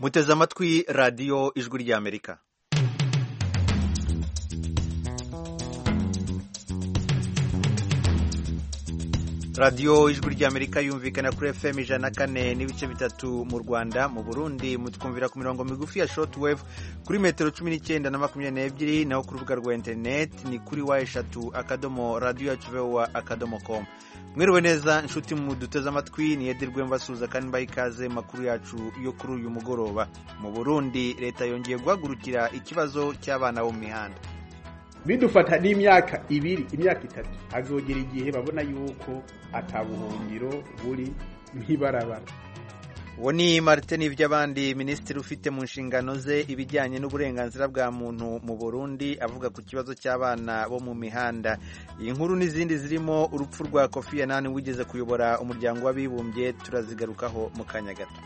muteze amatwi radiyo ijwi ry'amerika radiyo ijwi ry'amerika yumvikana kuri fm ijana na kane n'ibice bitatu mu rwanda mu burundi mutwumvira ku mirongo migufi ya shortwave kuri metero cumi n'icyenda na makumyabiri n'ebyiri naho ku rubuga rwa interineti ni kuri wa eshatu akadomo radiyo yacu vowa akadomo komu mwiriwe neza inshuti mu duteze amatwi ni edirwe mbasuhuza kandi mbaha ikaze makuru yacu yo kuri uyu mugoroba mu burundi leta yongeye guhagurukira ikibazo cy'abana bo mu mihanda bidufata n'imyaka ibiri imyaka itatu hazogera igihe babona yuko atabuhungiro buri nk'ibarabara uwo ni martin iby'abandi minisitiri ufite mu nshingano ze ibijyanye n'uburenganzira bwa muntu mu burundi avuga ku kibazo cy'abana bo mu mihanda iyi nkuru n'izindi zirimo urupfu rwa kofi anani wigeze kuyobora umuryango w'abibumbye turazigarukaho mu kanya gato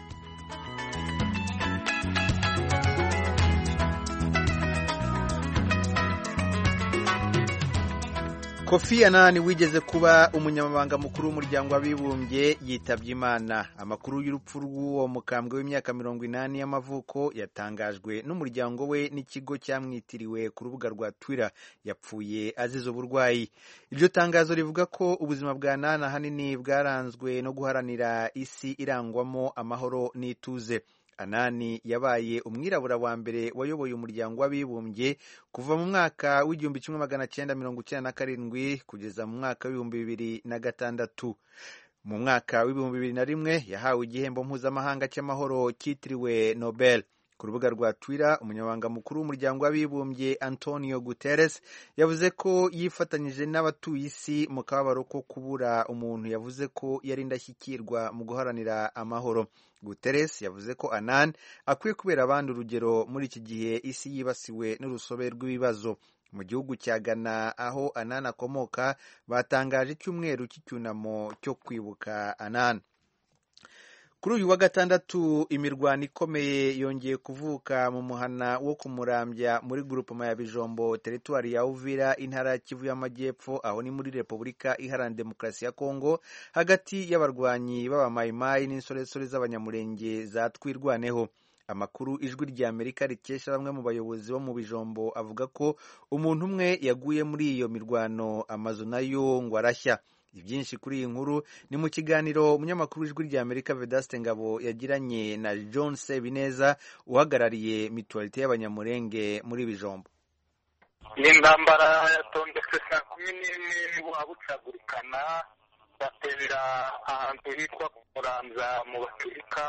kofi anani wigeze kuba umunyamabanga mukuru w'umuryango w'abibumbye yitabye imana amakuru y'urupfu rw'uwo mukambwe w'imyaka mirongo inani y'amavuko yatangajwe n'umuryango we n'ikigo cyamwitiriwe ku rubuga rwa twitter yapfuye azize uburwayi iryo tangazo rivuga ko ubuzima bwa nani ahanini bwaranzwe no guharanira isi irangwamo amahoro n'ituze anani yabaye umwirabura wa mbere wayoboye umuryango w'abibumbye kuva mu mwaka w'igihumbi kimwe magana cyenda mirongo icyenda na karindwi kugeza mu mwaka w'ibihumbi bibiri na gatandatu mu mwaka w'ibihumbi bibiri na rimwe yahawe igihembo mpuzamahanga cy'amahoro cyitiriwe nobel ku rubuga rwa twitter umunyamabanga mukuru w'umuryango w'abibumbye antonio guterres yavuze ko yifatanyije n'abatuye isi mu kababaro ko kubura umuntu yavuze ko yari indashyikirwa mu guharanira amahoro guterres yavuze ko anan akwiye kubera abandi urugero muri iki gihe isi yibasiwe n'urusobe rw'ibibazo mu gihugu cya ghana aho anan akomoka batangaje icyumweru cy'icyunamo cyo kwibuka anan kuri uyu wa gatandatu imirwano ikomeye yongeye kuvuka mu muhana wo kumurambya muri grupama ya bijombo teritwari ya uvira intara ya kivu y'amajyepfo aho ni muri repubulika iharanira demokarasi ya kongo hagati y'abarwanyi b'abamayimayi n'insoresore z'abanyamurenge za twirwaneho amakuru ijwi rya amerika rikesha bamwe mu bayobozi bo mu bijombo avuga ko umuntu umwe yaguye muri iyo mirwano amazu nayo ngo arashya ibyinshi kuri iyi nkuru ni mu kiganiro umunyamakuru w'ijwi rya amerika vedaste ngabo yagiranye na john sebineza uhagarariye mituwarite y'abanyamurenge muri bijombo iyi ntambara yatondetse saa kumi n'imwe wabucagurikana batera ahantu hitwa kuranza mu baturika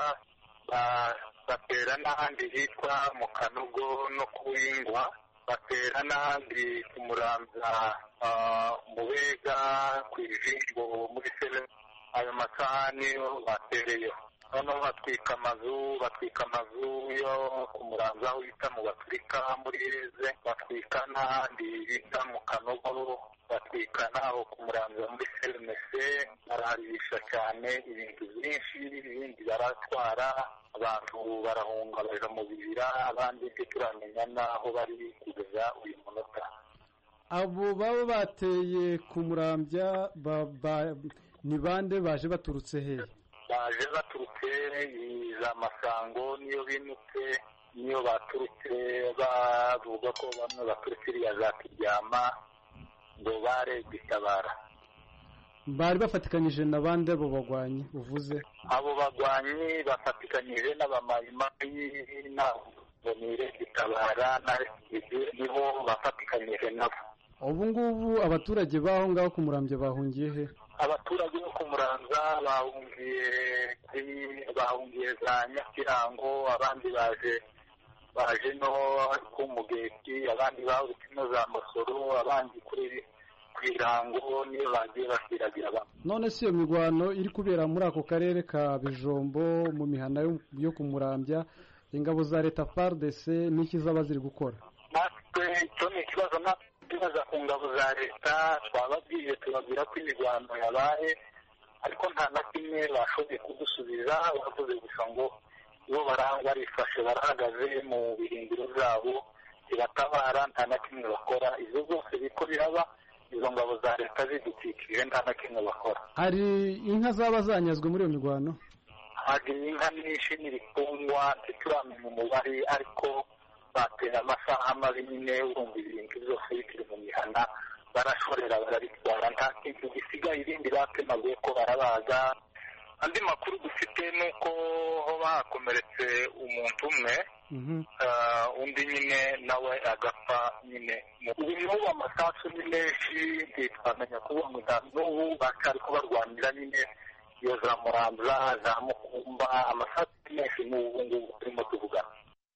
batera n'ahandi hitwa mu kanogo no kuwingwa batera n'ahandi ku muramza mu bega ku ijisho muri sere ayo masahani batereyeho noneho batwika amazu batwika amazu yo ku muramza aho bita mu baturika muri eze batwika n'ahandi bita mu kanogo batwika n'aho ku muramza muri serenese baraharisha cyane ibintu byinshi ibindi baratwara abantu barahunga baja mu bibira abandi byo turamenya n'aho bari kugeza uyu munota abo baba bateye ku murambya ni bande baje baturutse hehe baje baturutse za masango niyo binutse niyo baturutse bavuga ko bamwe baturutse iriya za kiryama ngo barebye itabara bari bafatikanyije na bande abo bagwanyi uvuze abo bagwanyi bafatikanyije n'abamayimayi ngo nirebye itabara nibo bafatikanyije nabo ubu ngubu abaturage b'aho ngaho ku murambya bahungiye he abaturage bo ku muranza bahungiye bahungiye za nyakirango abandi baje baje no ku mugeti abandi bahurutse no za masoro abandi kuri ku irango niyo bagiye basiragira bamwe none si iyo mirwano iri kubera muri ako karere ka bijombo mu mihana yo ku murambya ingabo za leta fardc n'iki zaba ziri gukora natwe icyo ni ikibazo natwe tubaza ku ngabo za leta twababwiye tubabwira ko imirwano yabaye ariko nta na kimwe bashoboye kudusubiza bavuze gusa ngo bo barifashe barahagaze mu birindiro byabo zibatabara nta na kimwe bakora ibyo byose biriko biraba izo ngabo za leta zidukikije nta na kimwe bakora hari inka zaba zanyazwe muri iyo mirwano bagiye inka nyinshi n'ibitungwa ntituramenya umubare ariko batera amasaha mabi nyine urumva ibintu byose bikiri mu mihana barashorera barabitwara nta kintu gisigaye ibindi batemaguye ko barabaga andi makuru dufite ni uko hoba hakomeretse umuntu umwe undi nyine nawe agapfa nyine ubu n'ubu amasasu ni menshi ntitwamenya kuvuga n'ubu baracyari kubarwanira nyine iyo za muramza za mukumba amasasu ni menshi n'ubu ngubu turimo tuvugana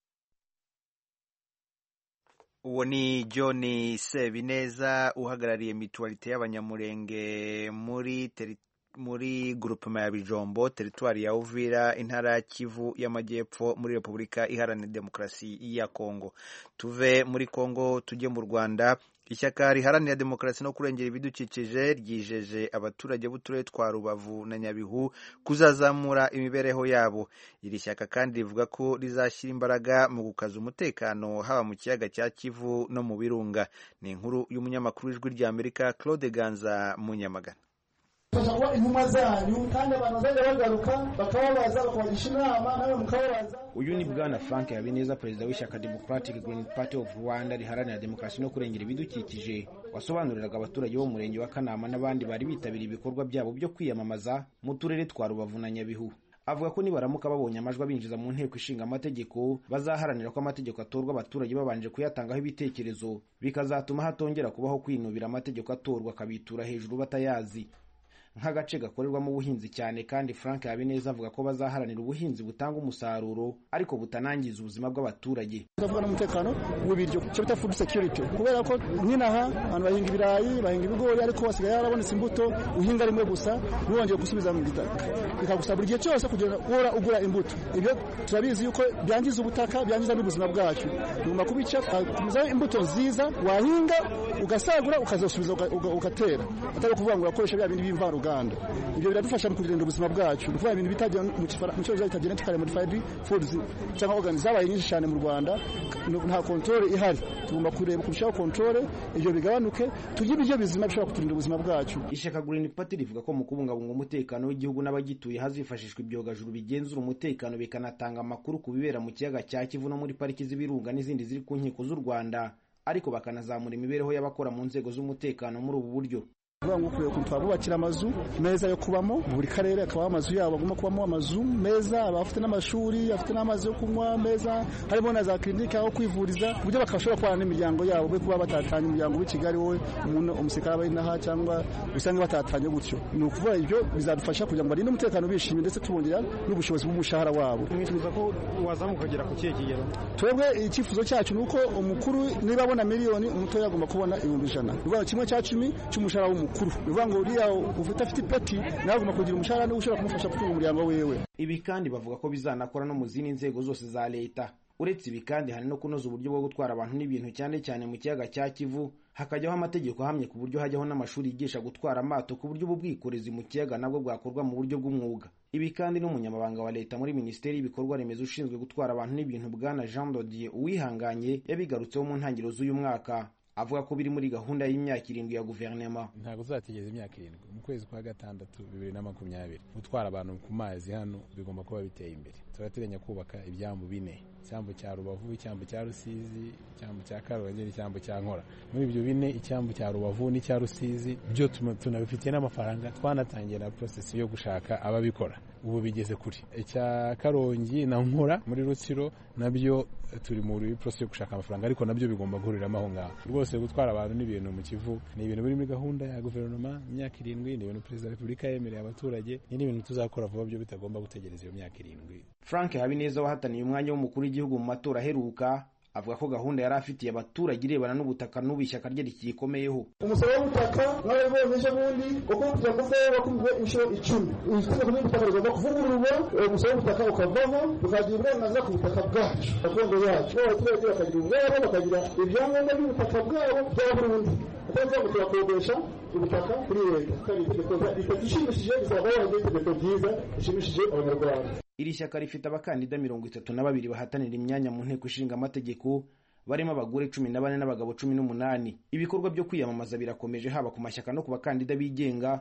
uwo ni john sebineza uhagarariye mituwarite y'abanyamurenge muri teri muri grupema ya bijombo teritwari ya uvira intara ya kivu y'amajyepfo muri repubulika iharanira demokarasi ya kongo tuve muri kongo tujye mu rwanda ishyaka riharanira demokarasi no kurengera ibidukikije ryijeje abaturage b'uturere twa rubavu na nyabihu kuzazamura imibereho yabo iri shyaka kandi rivuga ko rizashyira imbaraga mu gukaza umutekano haba mu kiyaga cya kivu no mu birunga ni inkuru y'umunyamakuru w'ijwi ry'amerika claude ganza munyamagana kuba intumwa zanyu kandi abantu bazajya bagaruka bakababaza bakabagisha inama nawe mukababaza uyu ni bwana frank habineza perezida w'ishyaka democratic green party of rwanda riharanira demokarasi no kurengera ibidukikije wasobanuriraga abaturage bo mu murenge wa kanama n'abandi bari bitabiriye ibikorwa byabo byo kwiyamamaza mu turere twa rubavu na nyabihu avuga ko nibaramuka babonye amajwi abinjiza mu nteko ishinga amategeko bazaharanira ko amategeko atorwa abaturage babanje kuyatangaho ibitekerezo bikazatuma hatongera kubaho kwinubira amategeko atorwa akabitura hejuru batayazi nk'agace gakorerwamo ubuhinzi cyane kandi frank habineza avuga ko bazaharanira ubuhinzi butanga umusaruro ariko butanangiza ubuzima bw'abaturage tukavuga n'umutekano w'ibiryo icyo bita food security kubera ko nk'inaha abantu bahinga ibirayi bahinga ibigori ariko hasigaye harabonetse imbuto uhinga rimwe gusa ntiwongere gusubiza mu gitaka bikagusaba buri gihe cyose kugira uhora ugura imbuto ibyo turabizi yuko byangiza ubutaka byangiza n'ubuzima bwacu tugomba kubica tukagumizaho imbuto nziza wahinga ugasagura ukazasubiza ugatera atari ukuvuga ngo urakoresha bya bindi b'imvaruganda ibyo biradufasha mu kurinda ubuzima bwacu ni ukuvuga ibintu bitagira mu cyongereza bita genetically modified foods cyangwa organs zabaye nyinshi cyane mu rwanda nta control ihari tugomba kureba kurushaho control ibyo bigabanuke tujye ibiryo bizima bishobora kuturinda ubuzima bwacu ishyaka green party rivuga ko mu kubungabunga umutekano w'igihugu n'abagituye hazifashishwa ibyogajuru bigenzura umutekano bikanatanga amakuru ku bibera mu kiyaga cya kivu no muri pariki z'ibirunga n'izindi ziri ku nkiko z'u rwanda ariko bakanazamura imibereho y'abakora mu nzego z'umutekano muri ubu buryo kuvuga ngo ukwiye twabubakira amazu meza yo kubamo buri karere akabaho amazu yabo agomba kubamo amazu meza abafite n'amashuri afite n'amazi yo kunywa meza harimo na za kirinike aho kwivuriza ku buryo bakashobora kubana n'imiryango yabo be kuba batatanya umuryango w'i kigali wowe umuntu umusirikare aba inaha cyangwa usanga batatanye gutyo ni ukuvuga ibyo bizadufasha kugira ngo barinde umutekano bishimye ndetse tubongera n'ubushobozi bw'umushahara wabo mwifuza ko wazamuka ukagera ku kihe kigero twebwe icyifuzo cyacu ni uko umukuru niba abona miliyoni umutoya agomba kubona ibihumbi ijana ni ukuvuga kimwe cya cumi cy'umushahara w'umukuru mukuru bivuga ngo uriya ufite afite ipeti nawe agomba kugira umushahara niba ushobora kumufasha gutunga umuryango wiwe ibi kandi bavuga ko bizanakora no mu zindi nzego zose za leta uretse ibi kandi hari no kunoza uburyo bwo gutwara abantu n'ibintu cyane cyane mu kiyaga cya kivu hakajyaho amategeko ahamye ku buryo hajyaho n'amashuri yigisha gutwara amato ku buryo ubu bwikorezi mu kiyaga nabwo bwakorwa mu buryo bw'umwuga ibi kandi n'umunyamabanga wa leta muri minisiteri y'ibikorwa remezo ushinzwe gutwara abantu n'ibintu bwana jean dodier uwihanganye yabigarutseho mu ntangiriro z'uyu mwaka avuga ko biri muri gahunda y'imyaka irindwi ya guverinoma ntabwo tuzategereza imyaka irindwi mu kwezi kwa gatandatu bibiri na makumyabiri gutwara abantu ku mazi hano bigomba kuba biteye imbere turateganya kubaka ibyambu bine icyambu cya rubavu icyambu cya rusizi icyambu cya karongi n'icyambu cya nkora muri ibyo bine icyambu cya rubavu n'icya rusizi byo tunabifitiye n'amafaranga twanatangiye na porosesi yo gushaka ababikora ubu bigeze kure icya karongi na nkora muri rutsiro nabyo turi muri porosesi yo gushaka amafaranga ariko nabyo bigomba guhuriramo aho ngaho rwose gutwara abantu n'ibintu mu kivu ni ibintu biri muri gahunda ya guverinoma imyaka irindwi ni ibintu perezida wa repubulika yemereye abaturage ni n'ibintu tuzakora vuba byo bitagomba gutegereza iyo myaka irindwi frank habineza wahataniye umwanya w'umukuru w'igihugu mu matora aheruka avuga ko gahunda yari afitiye abaturage irebana n'ubutaka n'ubu ishyaka rye rikiyikomeyeho umusoro w'ubutaka mwarabibonye ejo bundi kuko ubutaka bwawe wakubiwe inshuro icumi itegeko ry'ubutaka rigomba kuvugururwa umusoro w'ubutaka ukavaho tukagira uburenganzira ku butaka bwacu gakondo yacu abaturage bakagira ubwabo bakagira ibyangombwa by'ubutaka bwabo bya burundu atari ngo turakodesha ubutaka kuri leta kandi itegeko itegeko ishimishije bizaba wabaye itegeko ryiza rishimishije abanyarwanda iri shyaka rifite abakandida mirongo itatu na babiri bahatanira imyanya mu nteko ishinga amategeko barimo abagore cumi na bane n'abagabo cumi n'umunani ibikorwa byo kwiyamamaza birakomeje haba ku mashyaka no ku bakandida bigenga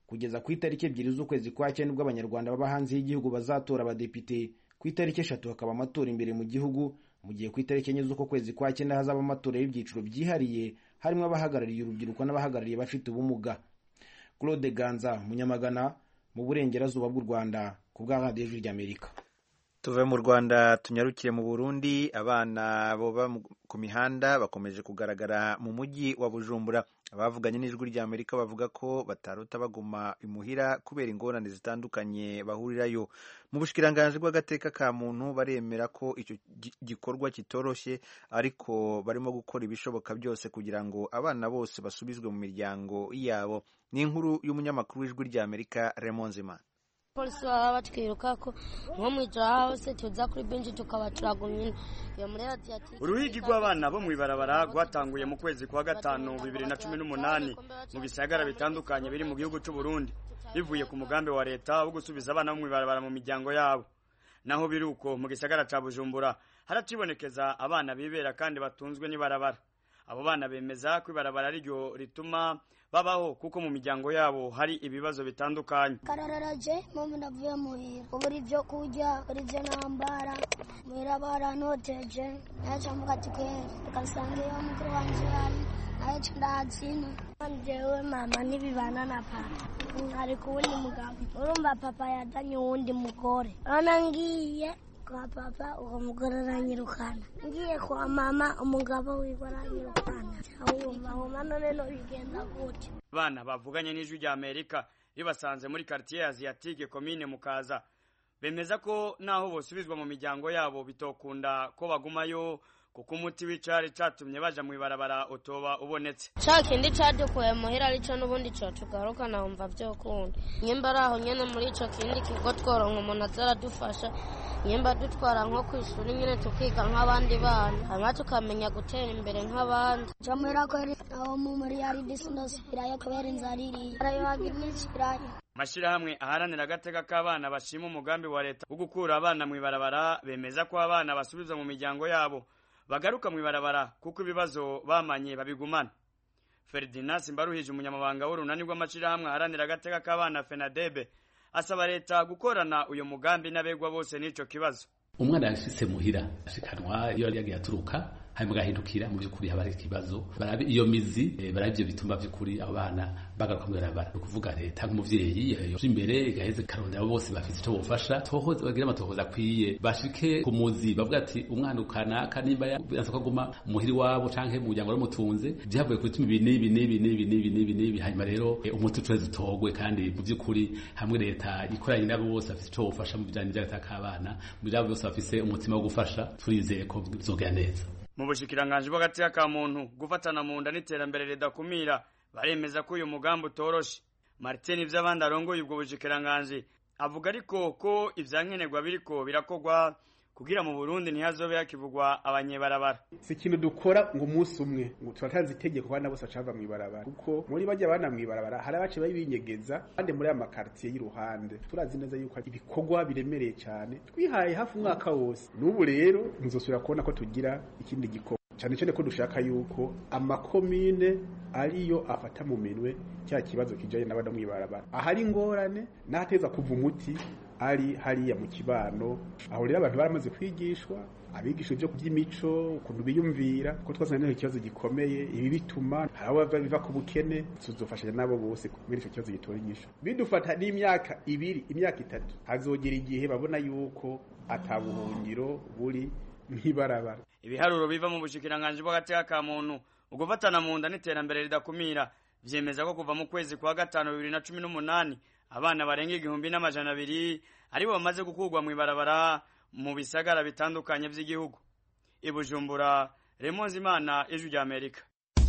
kugeza ku itariki ebyiri z'ukwezi kwa cyenda ubwo abanyarwanda baba hanze y'igihugu bazatora abadepite ku itariki eshatu hakaba amatora imbere mu gihugu mu gihe ku itariki enye z'uko kwezi kwa cyenda hazaba amatora y'ibyiciro byihariye harimo abahagarariye urubyiruko n'abahagarariye abafite ubumuga claude ganza munyamagana mu burengerazuba bw'u rwanda ku bwa radiyo ijwi ry'amerika tuve mu rwanda tunyarukire mu burundi abana boba ku mihanda bakomeje kugaragara mu mujyi wa bujumbura abavuganye n'ijwi ry'amerika bavuga ko batarota baguma imuhira kubera ingorane zitandukanye bahurirayo mu bushikiranganji bw'agateka ka muntu baremera ko icyo gikorwa kitoroshye ariko barimo gukora ibishoboka byose kugira ngo abana bose basubizwe mu miryango yabo ni inkuru y'umunyamakuru w'ijwi ry'amerika Raymond Zimana polisi baba batwiruka ko nko mu ijoro hose tuza kuri benshi tukaba turagumye iyo muri radiyati uruhigi rw'abana bo mu ibarabara rwatanguye mu kwezi kwa gatanu bibiri na cumi n'umunani mu bisagara bitandukanye biri mu gihugu cy'u Burundi bivuye ku mugambi wa leta wo gusubiza abana bo mu ibarabara mu miryango yabo naho biri uko mu gisagara ca bujumbura haracibonekeza abana bibera kandi batunzwe n'ibarabara abo bana bemeza ko ibarabara ariryo rituma babaho kuko mu miryango yabo hari ibibazo bitandukanye karararaje mama ndavuye muhira ubura ibyo kurya ubura ibyo nambara muhira baranoteje naca mvuga ati kweri tukasanga iyo mukuru wanje yari nayo ndahazina njyewe mama ntibibana na papa ari ku wundi mugabo urumva papa yazanye uwundi mugore urabona ngiye kwa papa uwo mugore aranyirukana ngiye kwa mama umugabo wiwe aranyirukana wumva wumva none no bigenda gutyo abana bavuganye n'ijwi rya amerika ribasanze muri quartier asiatique komine mukaza bemeza ko naho bosubizwa mu miryango yabo bitokunda ko bagumayo kuko umuti w'icari catumye baja mu ibarabara utoba ubonetse ca kindi cadukuye muhira arico n'ubundi co tugaruka nahumva vyokunda nyimba ari aho nyene muri ico kindi kigo tworonka umuntu aza aradufasha nyimba dutwara nko kw'ishuri nyene tukiga nk'abandi bana hanyuma tukamenya gutera imbere nk'abandi ca muhira kweri aho mu muri yari disinasubirayo kubera inzara iriye arayohagira n'ikirayo amashirahamwe aharanira agateka k'abana bashima umugambi wa leta wo gukura abana mu ibarabara bemeza ko abana basubizwa mu miryango yabo bagaruka mu ibarabara kuko ibibazo bamanye babigumana Ferdinand Simbaruhije umunyamabanga w'urunani rw'amashirahamwe aharanira agateka k'abana FENADEB asaba leta gukorana uyu mugambi n'abegwa bose n'ico kibazo umwana yashitse muhira ashikanwa iyo yari yagiye aturuka hanyuma agahindukira mu by'ukuri haba hari ikibazo barabe iyo mizi eh, barabe ibyo bituma by'ukuri abo bana bagaruka mu ibarabara ni ukuvuga leta nk'umuvyeyi yoje imbere igaheze karondera abo bose bafite icyo bofasha tohoza bagira amatohoza akwiye bashike ku muzi bavuga ati umwana ukanaka nimba yanse ko aguma muhiri wabo canke mu muryango waramutunze byavuye ku bituma ibi n'ibi n'ibi n'ibi n'ibi n'ibi n'ibi hanyuma rero eh, umuti utuweze utogwe kandi mu by'ukuri hamwe leta ikoranye n'abo bose bafite icyo bofasha mu bijanye n'ivyagataka k'abana mu byabo bose bafise umutima wo gufasha turizeye ko bizogera neza mu bushikiranganji bw'agateka ka muntu gufatana mu nda n'iterambere ridakumira baremeza ko uyu mugambi utoroshe martin ivy'abandi arongoye ubwo bushikiranganji avuga ariko ko ivyankenerwa biriko birakorwa kugira mu burundi ntihazobe hakivugwa abanyebarabara si ikintu dukora ngo umunsi umwe ngo turatanze itegeko abana bose bacava mu ibarabara kuko muri bajya abana mu ibarabara hari abace babinyegeza kandi muri aya makaritiye y'iruhande turazi neza yuko ibikorwa biremereye cyane twihaye hafi umwaka wose n'ubu rero ntuzosubira kubona ko tugira ikindi gikorwa cyane cyane ko dushaka yuko amakomine ariyo afata mu minwe cya kibazo kijanye n'abana mu ibarabara ahari ingorane n'ahateza kuva umuti ari hariya mu kibano aho rero abantu baramaze kwigishwa abigisha ibyo by'imico ukuntu biyumvira ko twazanye ikibazo gikomeye ibi bituma hari abo biva ku bukene tuzofashanya nabo bose muri icyo kibazo gitora inyishu bidufata n'imyaka ibiri imyaka itatu hazogera igihe babona yuko atabuhungiro buri nk'ibarabara ibiharuro biva mu bushikiranganji bw'agateka ka muntu ugufatana mu nda n'iterambere ridakumira vyemeza ko kuva mu kwezi kwa gatanu bibiri na cumi n'umunani abana barenga igihumbi n'amajana abiri aribo bamaze gukurwa mu ibarabara mu bisagara bitandukanye vy'igihugu i bujumbura remonzi imana ijwi rya amerika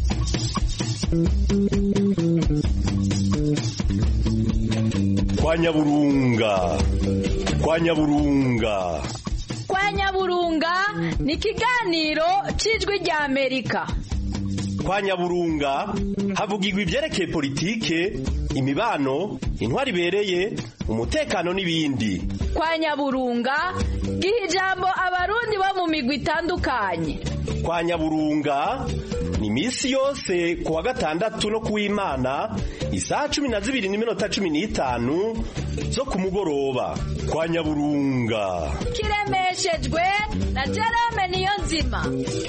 kwa nyaburunga kwa nyaburunga kwa nyaburunga ni ikiganiro cy'ijwi rya amerika kwa nyaburunga havugirwa ibyerekeye politike imibano intwari ibereye umutekano n'ibindi kwa nyaburunga giha ijambo abarundi bo mu migwi itandukanye kwa nyaburunga ni iminsi yose ku wa gatandatu no kuw'imana isaha cumi na zibiri n'iminota cumi n'itanu zo ku mugoroba kwa nyaburunga kiremeshejwe na jerome niyo nzima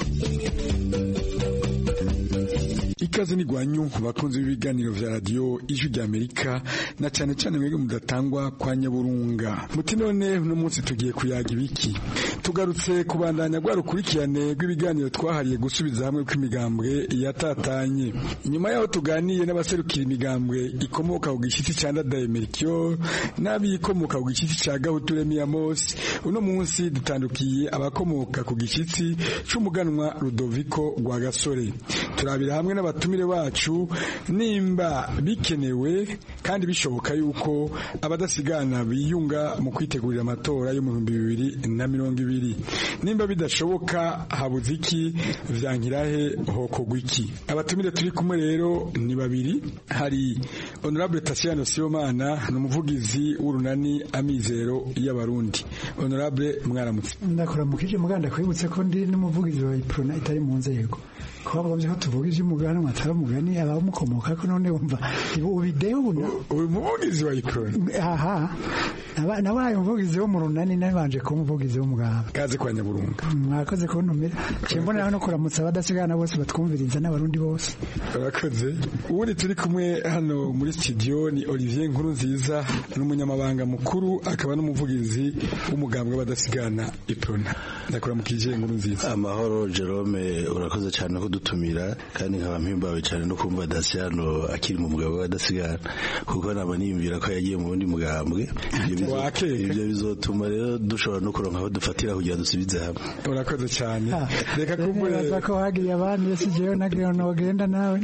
ikaze ni gwanyu bakunzi b'ibiganiro vya radio ijwi rya Amerika na cyane cyane mwebwe mudatangwa kwa Nyaburunga muti none uno munsi tugiye kuyaga ibiki tugarutse kubandanya gwa rukurikirane rw'ibiganiro twahariye gusubiza hamwe kw'imigambwe yatatanye inyuma yaho tuganiye n'abaserukira imigambwe ikomoka ku gishitsi ca Ndadaye Melchior n'abikomoka ku gishitsi ca Gahuture Miyamos uno munsi dutandukiye abakomoka ku gishitsi c'umuganwa Rudoviko Rwagasore turabira hamwe n'abatumire bacu nimba bikenewe kandi bishoboka yuko abadasigana biyunga mu kwitegurira amatora yo mu bihumbi bibiri na mirongo ibiri nimba bidashoboka habuze iki vyankirahe hokogwa iki abatumire turi kumwe rero ni babiri hari honorable Tasiano Sibomana ni umuvugizi w'urunani amizero y'abarundi honorable mwaramutse ndakuramukije muganda kwibutse ko ndi n'umuvugizi wa iprona itari mu nzego kuba bagombye ko tuvuga iby'umugani atari umugani abamukomoka ko none wumva ubideho uri umuvugizi wa iprona aha nabaye umuvugizi wo mu runani nabanje kuba umuvugizi w'umuganga kaze kwa nyaburunga mwakoze kuntumira mboneraho no kuramutsa abadasigana bose batwumviriza n'abarundi bose urakoze ubundi turi kumwe hano muri studio ni Olivier Nkuru nziza n'umunyamabanga mukuru akaba n'umuvugizi w'umugambwe w'abadasigana iprona ndakuramukije Nkuru nziza amahoro Jerome urakoze cyane ko dutumira kandi nkaba mpimbawe cyane no kumva Daciano akiri mu mugabo w'abadasigana kuko naba niyumvira ko yagiye mu wundi mugambwe ibyo bizotuma rero dushobora no kuronka aho dufatira kugira dusubize hamwe urakoze cyane reka kumbure ko hagiye abandi yesi jewe nagiye nogenda nawe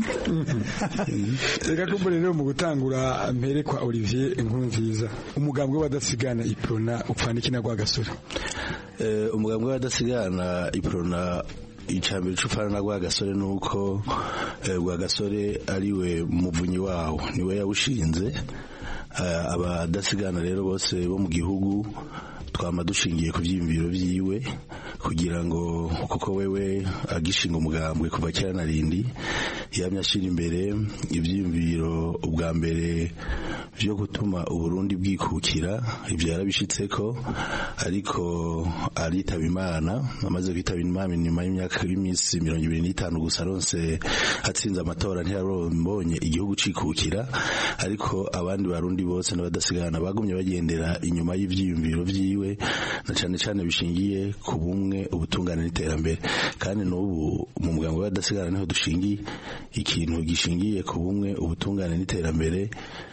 reka kumbure rero mu gutangura mpere kwa Olivier Nkuru nziza umugambwe w'abadasigana iprona upfana iki na Rwagasore umugambwe w'abadasigana iprona icambere c'upfana na Rwagasore nuko Rwagasore ariwe muvunyi wawo niwe yawushinze abadasigana rero bose bo mu gihugu twama dushingiye ku byiyumviro byiwe kugira ngo kuko wewe agishinga umugambwe kuva kera na rindi yamye ashyira imbere ibyiyumviro ubwa mbere byo gutuma uburundi bwikukira ibyo yarabishitse ko ariko aritaba imana amaze kwitaba imana nyuma y'imyaka y'iminsi mirongo ibiri n'itanu gusa aronse atsinze amatora ntiyarambonye igihugu cikukira ariko abandi barundi bose n'abadasigana bagumye bagendera inyuma y'ivyiyumviro vyiwe na cane cane bishingiye ku bumwe ubutungane n'iterambere kandi n'ubu mu muganga w'abadasigana niho dushingiye ikintu gishingiye ku bumwe ubutungane n'iterambere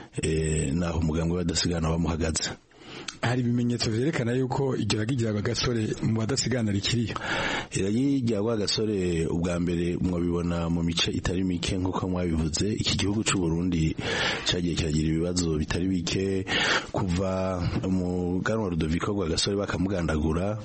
naho umuganga w'abadasigana bamuhagaze hari ibimenyetso vyerekana yuko igeraga igeraga gasore mu badasigana rikiriyo iragirwa gasore ubwa mbere mwabibona mu mice itari mike nk'uko mwabivuze iki gihugu c'u Burundi cyagiye kiragira ibibazo bitari bike kuva mu ganwa Rudoviko rwa gasore bakamugandagura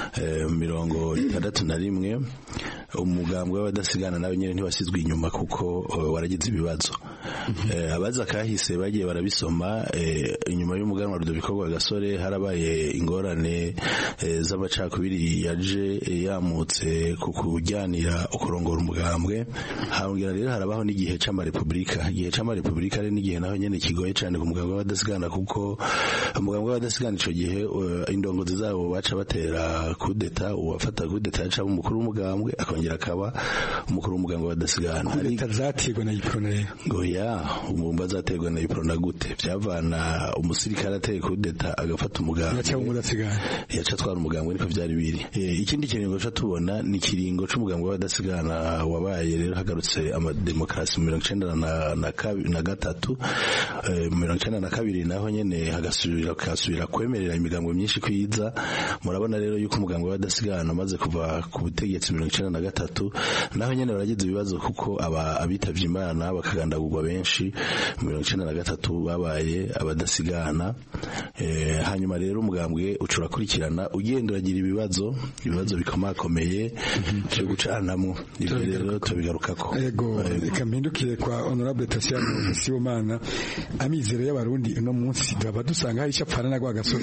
mirongo itandatu na rimwe umugambwe w'abadasigana nawe nyine ntiwasizwe inyuma kuko waragize ibibazo abaza kahise bagiye barabisoma inyuma y'umuganwa Rudoviko rwa gasore harabaye ingorane z'amacakubiri yaje yamutse ku kujyanira ukurongora umugambwe hambwira rero harabaho n'igihe c'amarepublika igihe c'amarepublika ari n'igihe naho nyene kigoye cyane ku mugambwe w'abadasigana kuko umugambwe w'abadasigana ico gihe indongozi zabo baca batera kudeta uwafata kudeta yaca umukuru w'umugambwe akongera akaba umukuru w'umugambwe w'abadasigana kudeta zaterwa na iprona rero ngo ya umumba zaterwa na iprona gute byavana umusirikare ateye kudeta agafata umugambwe yaca umudasigana yaca atwara umugambwe niko byari biri ikindi kiringo ca tubona ni kiringo c'umugambwe w'abadasigana wabaye rero hagarutse amademokarasi mu mirongo icenda na gatatu mu mirongo icenda na kabiri naho nyene hagasubira kasubira kwemerera imigambwe myinshi kwiza murabona rero yuko umugambwe w'abadasigana amaze kuva ku butegetsi mirongo icenda na gatatu naho nyene baragize ibibazo kuko aba abitavye imana bakagandagurwa benshi mu mirongo icenda na gatatu babaye abadasigana hanyuma rero umugambwe ucurakurikirana ugenda uragira ibibazo ibibazo bikomakomeye byo gucanamwo ibyo rero tubigarukako yego reka mpindukire kwa honorable Tasiano Sibomana amizero y'abarundi uno munsi turaba dusanga hari icapfana na gwa gasore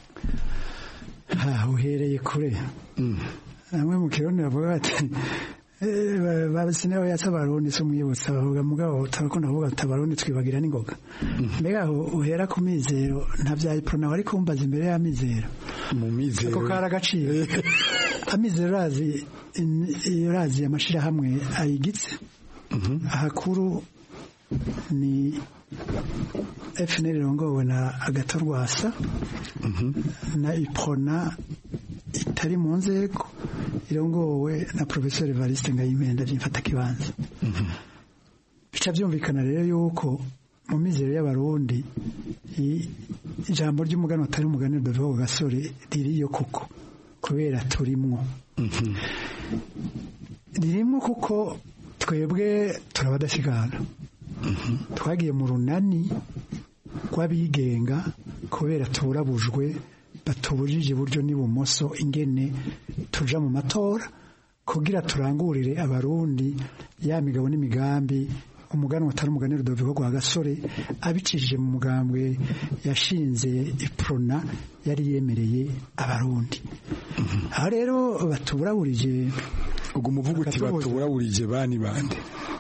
ha uhereye kure amwe mu kirundi bavuga bati babisine yatsa abarundi so mwibutsa bavuga mugabo tarakunda kuvuga ati abarundi twibagira n'ingoga mbega aho uhera ku mizero nta bya iprona wari kumbaza imbere ya mizero mu mizero ako kari agaciro amizero urazi urazi amashirahamwe ayigitse ahakuru ni FNL irongowe na agatorwasa na iprona itari mu nzego irongowe na professeur Evariste Ngayimenda byimfata kibanza bica byumvikana rero yuko mu mizero y'abarundi ijambo ry'umugani atari umugani rudavuga gasore ririyo kuko kubera turimwo ririmo kuko twebwe turabadasigana twagiye mu runani rw'abigenga kubera turabujwe batubujije iburyo n'ibumoso ingene tuja mu matora kugira turangurire abarundi ya migabo n'imigambi umuganwa atari umugani rudoviko rwa gasore abicishije mu mugambwe yashinze iprona yari yemereye abarundi aho rero batuburaburije ubwo umuvugo uti batuburaburije bani bande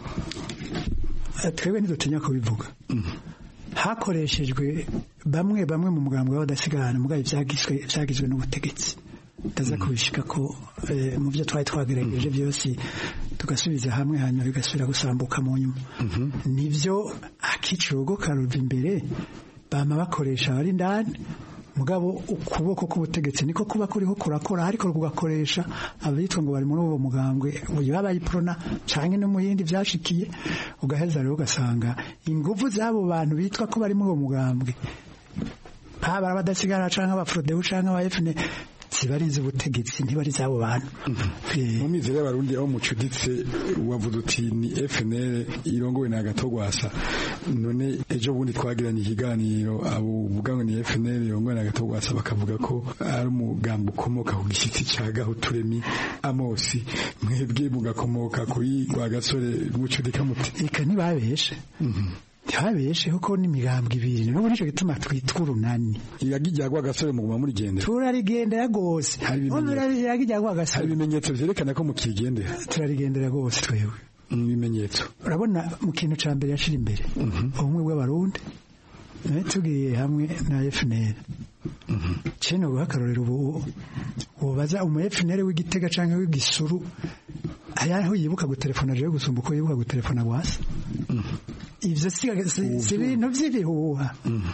twebwe ntidutinya kubivuga hakoreshejwe bamwe bamwe mu mugambwe w'abadasigana mugabe byagizwe byagizwe n'ubutegetsi ndaza kubishika ko mu byo twari twagerageje byose tugasubiza hamwe hanyuma bigasubira gusambuka mu nyuma nibyo akicurugo karuva imbere bama bakoresha abari indani mugabo ukuboko k'ubutegetsi niko kuba kuriho kurakora ariko kugakoresha abitwa ngo bari muri uwo mugambwe baba iprona canke no mu yindi vyashikiye ugaheza rero ugasanga ingufu z'abo bantu bitwa ko bari muri uwo mugambwe haba abadasigara canke abafrodebu canke aba FNL zibariza ubutegetsi ntibari zabo bantu mu mizero y'abarundi aho mucuditse wavuze uti ni FNL irongowe na gatogwasa none ejo bundi twagiranye ikiganiro abo uvuga ngo ni FNL irongowe na gatogwasa bakavuga ko ari umugambo ukomoka ku gishyitsi cya gahuturemi amosi mwebwe mugakomoka kuri rwa gasore mucudika muti reka ntibabeshe ntibabeshe kuko n'imigambwe ibiri n'ubu nicyo gituma twitwa urunani iragijya gwa gasore muguma murigendera turarigendera rwose iragijya gwa gasore hari ibimenyetso vyerekana ko mukigendera turarigendera rwose twebwe ibimenyetso urabona mu kintu ca mbere yashira imbere ubumwe bw'abarundi tugiye hamwe na FNL cene guha akarorero ubu wobaza umu FNL w'igitega canke w'igisuru ayaho yibuka gutelefona jewe gusumba uko yibuka gutelefona gwasa ivyo si ibintu vy'ibihuha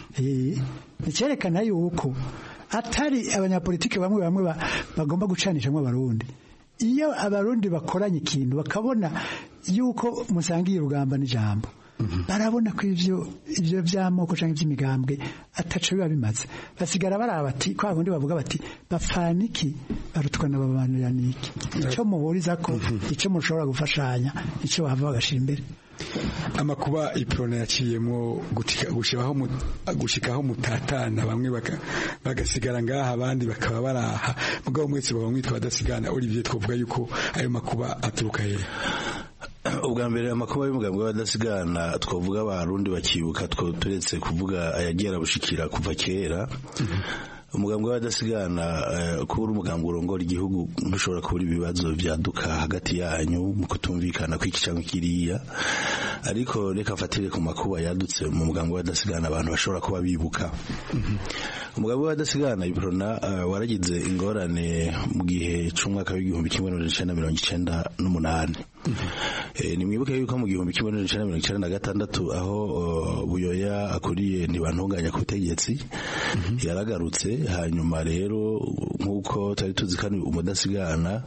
nicyerekana yuko atari abanyapolitiki bamwe bamwe bagomba gucanishamwo abarundi iyo abarundi bakoranye ikintu bakabona yuko musangiye urugamba n'ijambo barabona ko ivyo ivyo vy'amoko canke ivy'imigambwe ataco biba bimaze basigara baraba bati kwa bundi bavuga bati bapfana iki barutwa na babanira niki ico muhuriza ko ico mushobora gufashanya ico bava bagashira imbere amakuba iprona yaciyemo gushikaho gushikaho mutatana bamwe bagasigara ngaha abandi bakaba baraha mugabo mwese baba mwitwa badasigana Olivier twavuga yuko ayo makuba aturuka hehe ubwa mbere amakuba y'umugambi w'abadasigana twavuga abarundi bakibuka turetse kuvuga ayagiye arabushikira kuva kera umugambi w'abadasigana kuba uri umugambi urongora igihugu ntushobora kubura ibibazo byaduka hagati yanyu mu kutumvikana kw'iki cyangwa kiriya ariko reka mfatire ku makuba yadutse mu mugambi w'abadasigana abantu bashobora kuba bibuka umugambi w'abadasigana iprona waragize ingorane mu gihe cy'umwaka w'igihumbi kimwe n'amajana icenda mirongo icenda n'umunani ni mwibuke yuko mu gihumbi kimwe n'amajana icenda mirongo icenda na gatandatu aho buyoya akuriye ntibantunganya ku butegetsi yaragarutse hanyuma rero nk'uko twari tuzi kandi umudasigana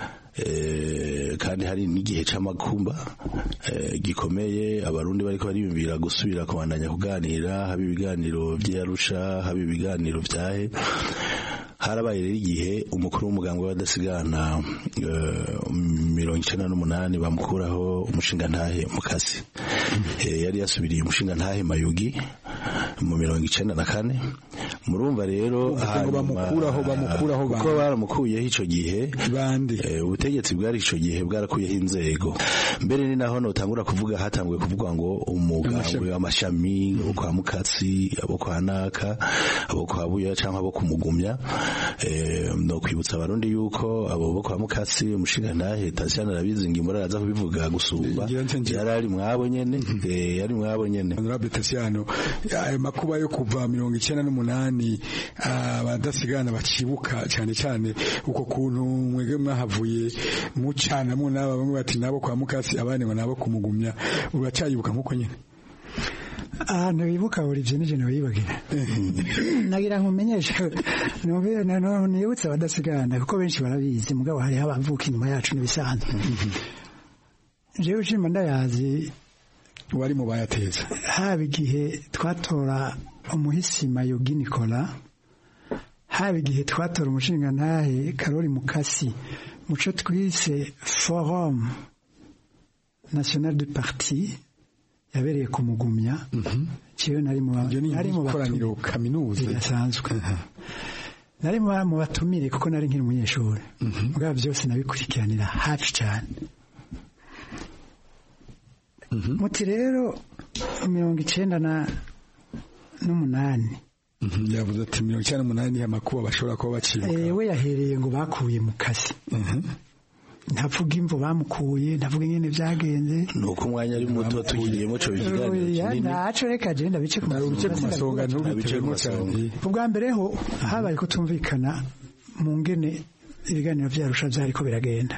kandi hari n'igihe c'amakumba gikomeye abarundi bariko bariyumvira gusubira kubandanya kuganira haba ibiganiro vy'arusha haba ibiganiro vyahe harabaye rero igihe umukuru w'umuganga w'abadasigana mirongo icenda n'umunani bamukuraho umushinga ntahe mukasi yari yasubiriye umushinga ntahe mayugi mu mirongo icenda na kane murumva rero ngo bamukuraho bamukuraho kuko baramukuyeho ico gihe bande ubutegetsi bwari ico gihe bwarakuyeho inzego mbere ni naho notangura kuvuga hatanguye kuvuga ngo umugambwe w'amashami abo kwa mukatsi abo kwa naka abo kwa buya canke abo kumugumya no kwibutsa abarundi yuko abo bo kwa mukatsi umushingantahe Tatiana arabizi ngimura araza kubivuga gusumba yari ari mwabo nyene yari mwabo nyene honorable Tatiano ayo makuba yo kuva mirongo icyenda n'umunani abadasigana bacibuka cyane cyane uko kuntu mwege mwahavuye mucanamo n'aba bamwe bati nabo kwa mukasi abandi ngo nabo kumugumya uracyayibuka nk'uko nyine ahantu bibuka buri byo n'ijana bibagira nagira ngo umenyeshe nibutse abadasigana kuko benshi barabizi mugabo hariho abavuka inyuma yacu n'ibisanzwe jewe ushima ndayazi wari mu bayateza haba igihe twatora umuhisi mayogi nikola haba igihe twatora umushingantahe karori mukasi muco twise forum national du parti yabereye kumugumya ciwe nari mu nari mu bakoraniro kaminuza bidasanzwe nari mu batumire kuko nari nkiri umunyeshuri bwa byose nabikurikiranira hafi cyane muti rero mirongo icenda na n'umunani yavuze ati mirongo icyenda n'umunani amakuba bashobora kuba bacibuka we yahereye ngo bakuye mu kazi ntavuga imvo bamukuye ntavuga ingene byagenze nuko umwanya ari muto tugiriyemo cyo bikiganiro ntaco reka je ndabice ku masonga ntubitemo cyane ubwa mbere ho habaye kutumvikana mu ngene ibiganiro vyarusha vyariko biragenda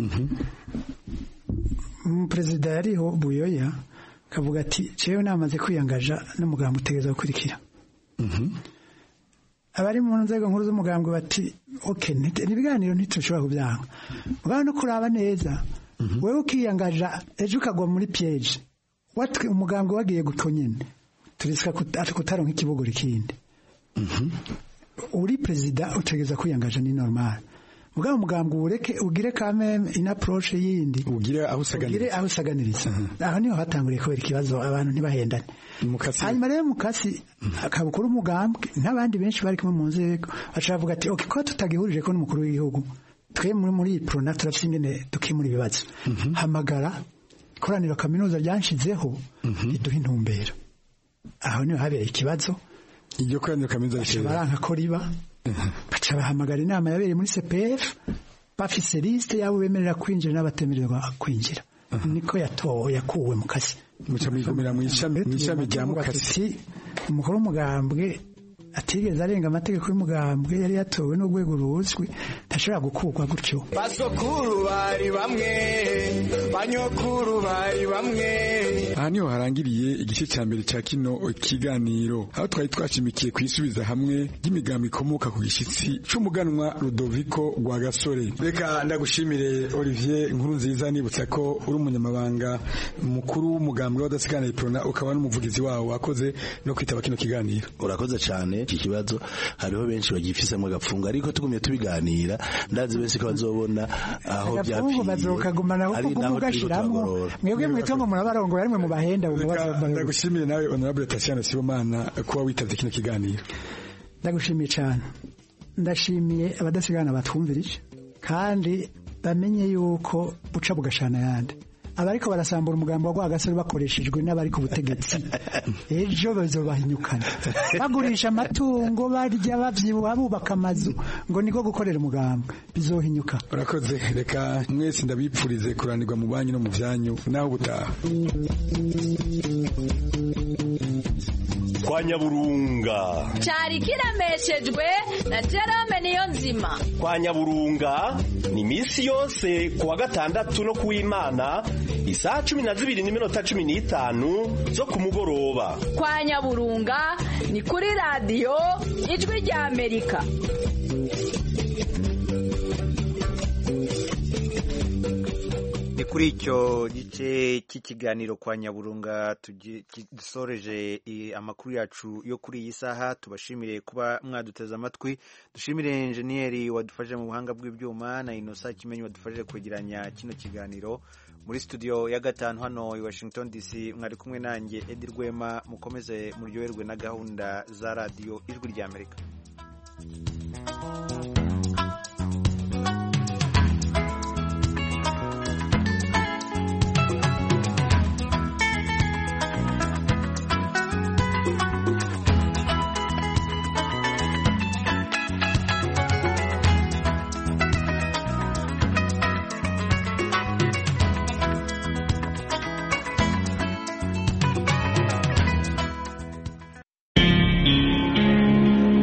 perezida yariho buyoya kavuga ati jewe namaze kwiyangaja n'umugambi utegereza gukurikira abari mu nzego nkuru z'umugambwe bati ok ibiganiro ntitushobora kubyanga mugabo no kuraba neza wewe ukiyangaja ejo ukagwa muri piyeje watwe umugambwe wagiye guto nyine turisika kutaronka ikibogora ikindi uri perezida utegereza kwiyangaja ni normal mugabo umugambwe ureke ugire kameme in approach yindi ugire aho usaganiriza ugire aho usaganiriza aho niho hatanguriye kubera ikibazo abantu ntibahendane hanyuma rero mukasi akabukuru umugambwe n'abandi benshi bari kumwe mu nzego bacavuga ati okay ko tutagihurije ko n'umukuru w'igihugu twe muri muri prona turafite ingene dukemura ibibazo hamagara ikoraniro kaminuza ryanshizeho riduha intumbero aho niho habereye ikibazo iryo koraniro kaminuza baranka ko riba baca bahamagara inama yabereye muri CPF bafise liste yabo bemerera kwinjira n'abatemererwa kwinjira niko yatowe yakuwe mu kazi muca mwigumira mu ishami rya mukasi umukuru w'umugambwe atigeze arenga amategeko y'umugambwe yari yatowe n'urwego ruzwi ntashobora gukurwa gutyo basokuru bari bamwe banyokuru bari bamwe aha niho harangiriye igice cya mbere cya kino kiganiro aho twari twashimikiye kwisubiza hamwe ry'imigambi ikomoka ku gishyitsi c'umuganwa Rudoviko rwa gasore reka ndagushimire Olivier inkuru nziza nibutsa ko uri umunyamabanga mukuru w'umugambwe w'adasigana iprona ukaba n'umuvugizi wawo wakoze no kwitaba kino kiganiro urakoze cyane iki kibazo hariho benshi bagifisemo agapfungo ariko tugumye tubiganira ndazi benshi ko bazobona aho byapfiye bazokagumana kuko kugashiramo mwebwe mwitongo murabarongo yarimwe mu bahenda ndagushimiye nawe honorable Tatiana Sibomana kuba witavye kino kiganiro ndagushimiye cyane ndashimiye abadasigana batwumvirije kandi bamenye yuko buca bugashana yandi abariko barasambura umugambo wa Rwagasore bakoreshejwe n'abari ku butegetsi ejo bazobahinyukana bagurisha amatungo barya bavyibuha bubaka amazu ngo niko gukorera umugambo bizohinyuka urakoze reka mwese ndabipfurize kuranirwa mu banyu no mu vyanyu naho gutaha kwa nyaburunga cyari kiremeshejwe na Jerome niyo nzima kwa nyaburunga ni iminsi yose ku wa gatandatu no ku w'imana isaha cumi na zibiri n'iminota cumi n'itanu zo ku mugoroba kwa nyaburunga ni kuri radiyo ijwi rya amerika kuri icyo gice cy'ikiganiro kwa nyaburunga dusoreje amakuru yacu yo kuri iyi saha tubashimire kuba mwaduteze amatwi dushimire enjeniyeri wadufashije mu buhanga bw'ibyuma na inosa kimenyi wadufashije kwegeranya kino kiganiro muri studio ya gatanu hano i washington dc mwari kumwe nanjye edi rwema mukomeze muryoherwe na gahunda za radiyo ijwi ry'amerika